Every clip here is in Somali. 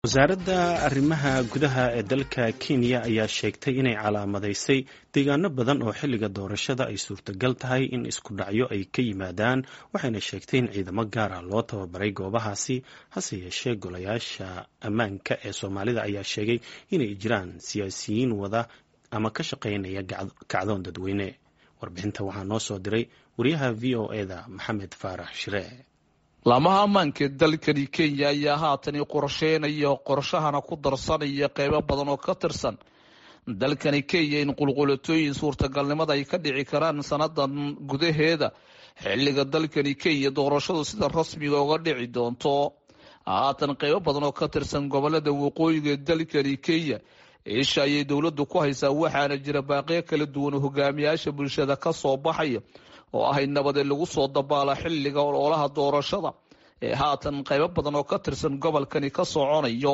wasaaradda arrimaha gudaha ee dalka kenya ayaa sheegtay inay calaamadaysay deegaano badan oo xilliga doorashada ay suurtagal tahay in isku dhacyo ay ka yimaadaan waxayna sheegtay in ciidamo gaar ah loo tababaray goobahaasi hase yeeshee golayaasha ammaanka ee soomaalida ayaa sheegay inay jiraan siyaasiyiin wada ama ka shaqaynaya kacdoon dadweyne warbixinta waxaa noo soo diray wariyaha v o eda maxamed faarax shire laamaha ammaanka dalkani kenya ayaa haatani qorsheynaya qorshahana ku darsanaya qeybo badan oo ka tirsan dalkani kenya in qulqulatooyin suurtagalnimada ay ka dhici karaan sanadan gudaheeda xilliga dalkani kenya doorashadu sida rasmiga uga dhici doonto haatan qeybo badan oo ka tirsan gobolada waqooyiga dalkani kenya isha ayay dowladdu ku haysaa waxaana jira baaqiyo kala duwan oo hogaamiyaasha bulshada ka soo baxaya oo ahay nabadee lagu soo dabaala xilliga ololaha doorashada ee haatan qaybo badan oo ka tirsan gobolkani ka soconayo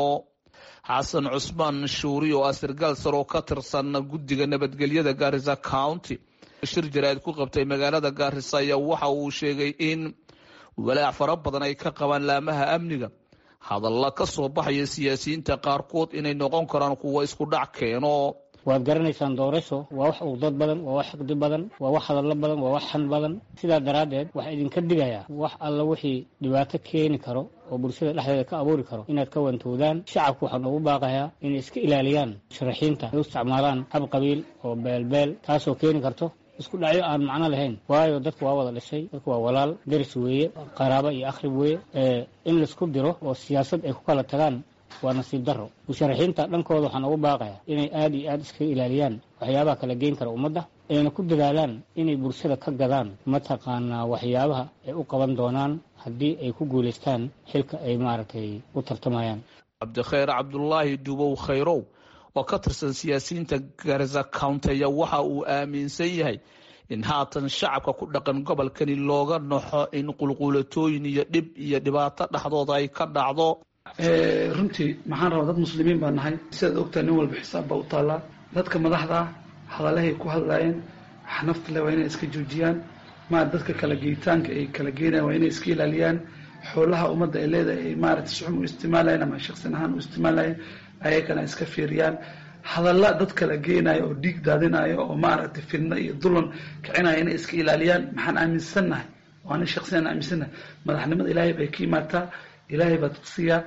xasan cusmaan shuuri oo ah sargaal sar oo ka tirsan guddiga nabadgelyada gaarisa county shir jaraa'id ku qabtay magaalada gaarisa ayaa waxa uu sheegay in walaac fara badan ay ka qabaan laamaha amniga hadalla ka soo baxaya siyaasiyiinta qaarkood inay noqon karaan kuwa isku dhac keeno waad garanaysaan doorasho waa wax ugdad badan waa wax xigdi badan waa wax hadallo badan waa wax xan badan sidaa daraaddeed waxaa idinka digayaa wax alla wixii dhibaato keeni karo oo bulshada dhexdeeda ka abuuri karo inaad ka wantoodaan shacabku waxaan ugu baaqayaa inay iska ilaaliyaan musharaxiinta ay u isticmaalaan hab qabiil oo beelbeel taasoo keeni karto isku dhacyo aan macno lahayn waayo dadku waa wada dhishay dadku waa walaal deris weeye qaraaba iyo akhrib weeye in laisku diro oo siyaasad ay ku kala tagaan waa nasiib daro musharaxiinta dhankooda waxaan ugu baaqayaa inay aada iyo aada iskaga ilaaliyaan waxyaabaha kala geyn kara ummadda ayna ku dadaalaan inay bulshada ka gadaan mataqaanaa waxyaabaha ay u qaban doonaan haddii ay ku guulaystaan xilka ay maaragtay u tartamayaan cabdikhayr cabdulaahi dubow khayrow oo ka tirsan siyaasiyiinta garza county ayaa waxa uu aaminsan yahay in haatan shacabka ku dhaqan gobolkani looga naxo in qulquulatooyin iyo dhib iyo dhibaato dhexdooda ay ka dhacdo runtii maxaan rabaa dad muslimiin baa nahay sidaad ogtahay nin walba xisaab baa u taallaa dadka madaxda ah hadalahay ku hadlaayeen xanafta le waa inay iska joojiyaan maa dadka kala geyitaanka ay kala geenayan waa inay iska ilaaliyaan xoolaha ummadda ay leedahay ay maaragtay suxum u isticmaalayen ama shaqsin ahaan u isticmaalayen ayagana iska fiiriyaan hadalla dad kala geenayo oo dhiig daadinayo oo maaragtay fidno iyo dulan kicinaya inay iska ilaaliyaan maxaan aaminsannahay waa nin shaqsiyan aaminsannahay madaxnimada ilaahay bay ka imaataa ilaahay baa tudsiyaa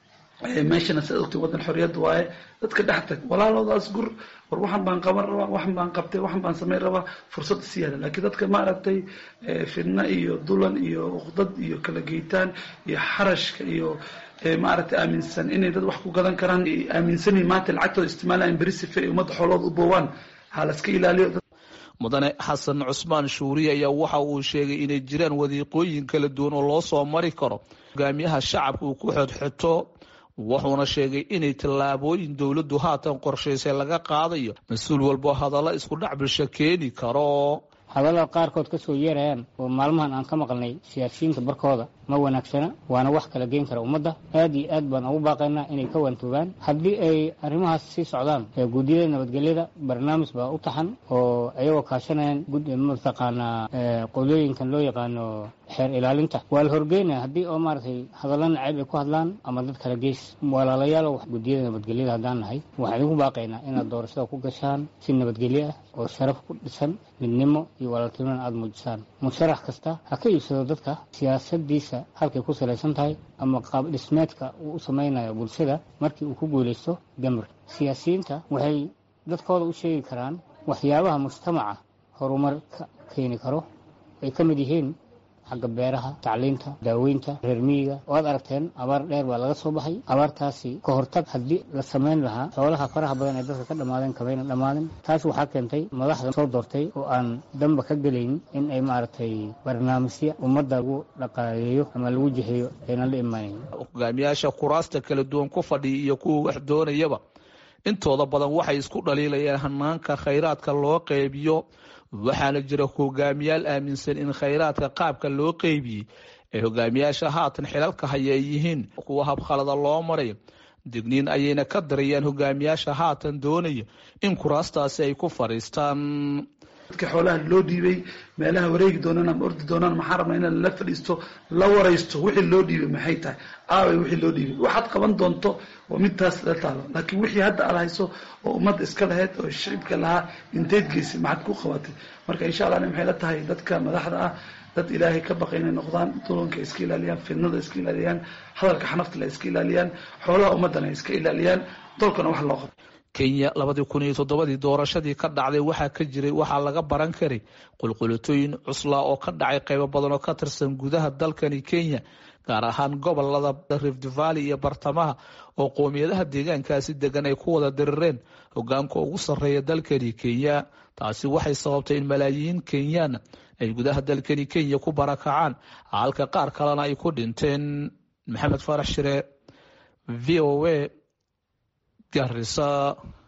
meeshana siad ogtay waddan xorriyadda waaye dadka dhex tag walaaloodaas gur war waxan baan qaban rabaa waxan baan qabtay waxan baan samayn rabaa fursad isi yaala laakiin dadka maaragtay fidna iyo dulan iyo uqdad iyo kala geytaan iyo xarashka iyo maaragtay aaminsan inay dad wax ku gadan karaan aaminsanin maanta lacagtooda isticmaalayan beri sife ay ummadda xoolooda u boowaan ha la iska ilaaliyo mudane xasan cusmaan shuuri ayaa waxa uu sheegay inay jiraan wadiiqooyin kala duwan oo loo soo mari karo hogaamiyaha shacabka uu ku xodxoto wuxuuna sheegay inay tallaabooyin dowladdu haatan qorshaysay laga qaadayo mas-uul walbo hadallo isku dhac bulsho keeni karo hadallada qaarkood ka soo yeerayaan oo maalmahan aan ka maqalnay siyaasiyiinta barkooda ma wanaagsana waana wax kala geyn kara ummadda aad iyo aad baan ugu baaqaynaa inay ka waantoogaan haddii ay arrimahaas sii socdaan guddiyada nabadgelyada barnaamij baa u taxan oo ayagoo kaashanayaan mataqaanaa qolooyinkan loo yaqaano xeer ilaalinta waa la horgeynaya haddii oo maaragtay hadalla nacayb ay ku hadlaan ama dad kala geys walaalayaalo guddiyada nabadgelyada haddaan nahay waxaan idinku baaqaynaa inaad doorashada ku gashaan si nabadgelyo ah oo sharaf ku dhisan midnimo iyo walaaltinimona aada muujisaan musharax kasta ha ka iibsado dadka siyaasadiisa halkay ku salaysan tahay ama qaab dhismeedka uu u samaynayo bulshada markii uu ku guulaysto gamar siyaasiyiinta waxay dadkooda u sheegi karaan waxyaabaha mujtamaca horumar ka keeni karo ay ka mid yihiin xagga beeraha tacliinta daaweynta reer miyiga waad aragteen abaar dheer baa laga soo baxay abaartaasi ka hortag haddii la samayn lahaa xoolaha faraha badan ee dadka ka dhammaadeen kamayna dhammaanin taas waxaa keentay madaxda soo doortay oo aan damba ka gelaynin in ay maaragtay barnaamijyo ummadda lagu dhaqaaleeyo ama lagu jiheeyo aynan la imaaneyn hogaamiyaasha kuraasta kala duwan ku fadhiya iyo kuwa wax doonayaba intooda badan waxay isku dhaliilayaan hanaanka khayraadka loo qeybiyo waxaana jira hogaamiyaal aaminsan in khayraadka qaabka loo qeybiyey ee hogaamiyaasha haatan xilalka haya ay yihiin kuwa habkhalada loo maray digniin ayayna ka darayaan hogaamiyaasha haatan doonaya in kuraastaasi ay ku fadhiistaan dadka xoolaha loo dhiibay meelaha wareegi doonaan ama ordi doonaan maxaa rabnaa in la fadhiisto la waraysto wixii loo dhiibay maxay tahay aaway wixii loo dhiibay waxaad qaban doonto waa midtaas la taalo laakiin wixii hadda aad hayso oo ummadda iska lahayd oo shicibka lahaa inteed geysay maxaad ku qabatay marka insha allah maxay la tahay dadka madaxda ah dad ilaahay ka baqa inay noqdaan dulanka iska ilaaliyaan fidnada iska ilaaliyaan hadalka xanafta la iska ilaaliyaan xoolaha ummaddana ay iska ilaaliyaan dolkana wax loo qabto kenya labadii kun iyo toddobadii doorashadii ka dhacday waxaa ka jiray waxaa laga baran karay qulqulatooyin cuslaa oo ka dhacay qaybo badan oo ka tirsan gudaha dalkani kenya gaar ahaan gobolada rift valley iyo bartamaha oo qoomiyadaha deegaankaasi degan ay ku wada dirireen hogaanka ugu sarreeya dalkani kenya taasi waxay sababtay in malaayiin kenyaan ay gudaha dalkani kenya ku barakacaan halka qaar kalena ay ku dhinteen maxamed faarax shire v o a garisa